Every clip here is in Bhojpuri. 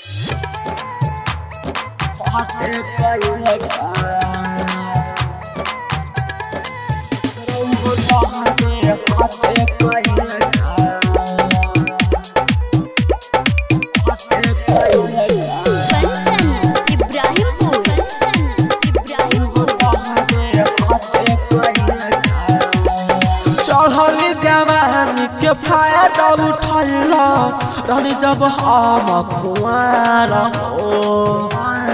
कंचन इब्राहिमपुर कंचन इब्राहिमपुर चढ़ल जवानी के फायदा उठल रहनी जब हम कुआर हो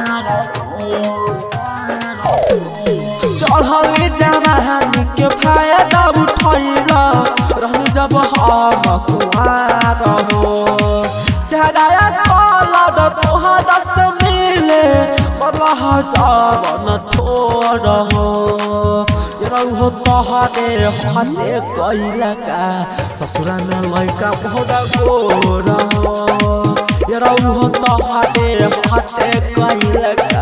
चढ़ल जवानी के फायदा उठल रहनी जब हम कुआर हो चढ़ाया कलर तोहरा से मिले बरह जवन थोड़ हो रहो तोहरे हटे कैला का ससुरा में लड़का बहुत गोर हो रहो तोहरे हटे कैला का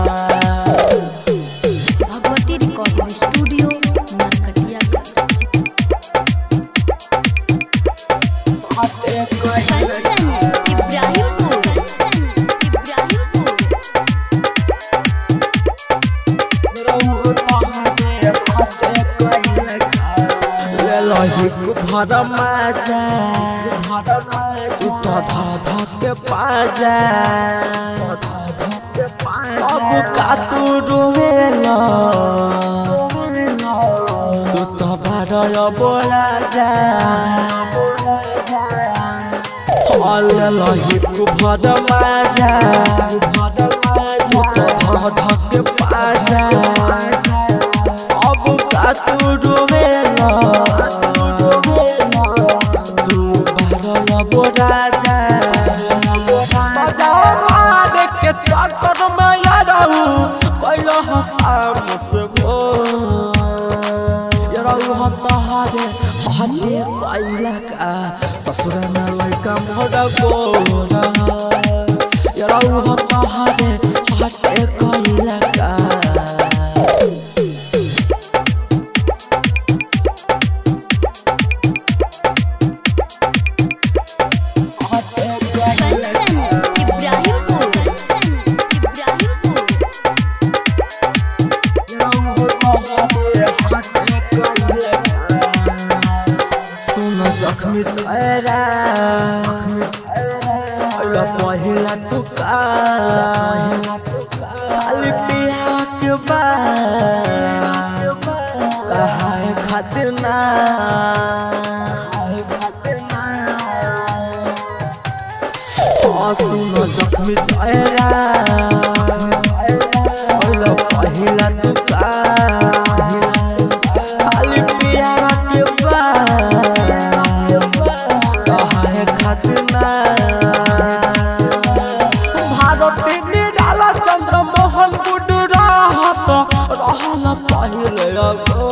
भगवती रिकॉर्डिंग स्टूडियो नरकटियागंज कंचन इब्राहिमपुर कंचन इब्राहिमपुर भर माजा उठा धा धा के पाजा अब का तू रोवेला तू तो बारय बोला जा लही तू भर माजा उठा धा धा के पाजा अब का तू रोवेला तू बारय बोला जा बजाओ मारे के चक्कर में या रहू कैलो हसाम से गो या रहू हो तहारे हटे कैला का ससुर में लड़का मोड़ा गोरा या रहू हो तहारे हटे कैला का कंचन इब्राहिमपुर कंचन इब्राहिमपुर सुन जख्मी चेहरा पहिला पहिला तुका खाली पिया के बाद कहाए खातिर ना हाँ, सुन जख्मी चेहरा पहिला पहिला तुका खाली पिया के बाद कहाए खातिर ना भारती निराला चंद्र मोहन गुड रहत रहल पहिले अगो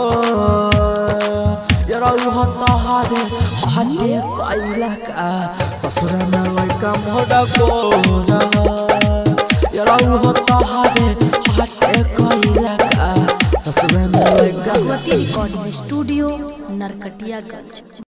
रहू तहारे हटे कैला का ससुर में लड़का मोड़ा गोरा रहू तहारे हटे कैला का ससुर में लड़का भगवती रिकॉर्डिंग स्टूडियो नरकटियागंज